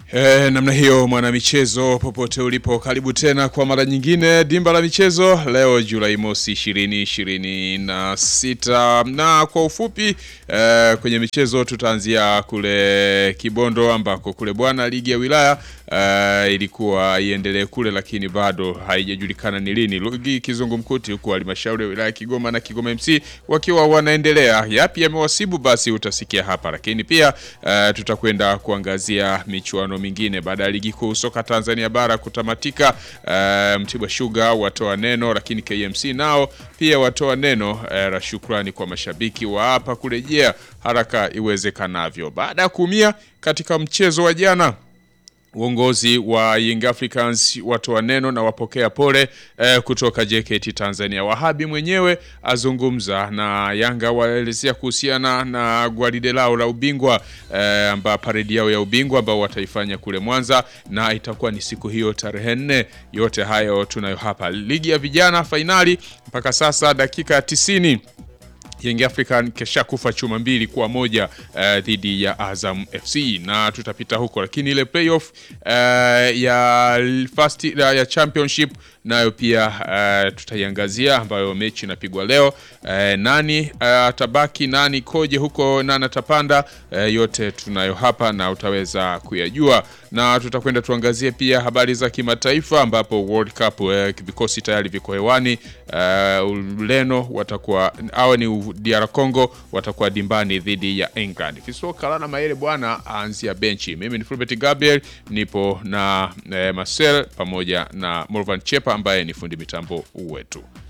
E, namna hiyo mwanamichezo, popote ulipo, karibu tena kwa mara nyingine dimba la michezo leo Julai mosi ishirini ishirini na sita na kwa ufupi e, kwenye michezo tutaanzia kule Kibondo ambako kule bwana ligi ya wilaya e, ilikuwa iendelee kule, lakini bado haijajulikana ni lini ligi kizungumkuti, huku halmashauri ya wilaya Kigoma na Kigoma MC wakiwa wanaendelea. Yapi yamewasibu basi utasikia hapa, lakini pia e, tutakwenda kuangazia michuano mingine baada ya ligi kuu soka Tanzania bara kutamatika. Uh, Mtibwa Sugar watoa neno, lakini KMC nao pia watoa neno uh, la shukrani kwa mashabiki wa hapa kurejea haraka iwezekanavyo baada ya kuumia katika mchezo wa jana. Uongozi wa Young Africans watoa neno na wapokea pole eh, kutoka JKT Tanzania. Wahabi mwenyewe azungumza na Yanga, waelezea kuhusiana na gwaride lao la ubingwa eh, amba paredi yao ya ubingwa ambao wataifanya kule Mwanza na itakuwa ni siku hiyo tarehe nne. Yote hayo tunayo hapa. Ligi ya vijana fainali mpaka sasa dakika ya tisini Young African kesha kufa chuma mbili kwa moja uh, dhidi ya Azam FC na tutapita huko, lakini ile playoff uh, ya first ya championship nayo pia uh, tutaiangazia, ambayo mechi inapigwa leo uh, nani atabaki uh, nani koje huko nani atapanda uh, yote tunayo hapa na utaweza kuyajua, na tutakwenda tuangazie pia habari za kimataifa ambapo World Cup uh, vikosi tayari viko hewani uh, Ureno watakuwa awe ni DR Congo watakuwa dimbani dhidi ya England. Kisoka lana maele bwana aanzia benchi. Mimi ni Fulbert Gabriel, nipo na eh, Marcel pamoja na Morvan Chepa ambaye ni fundi mitambo wetu.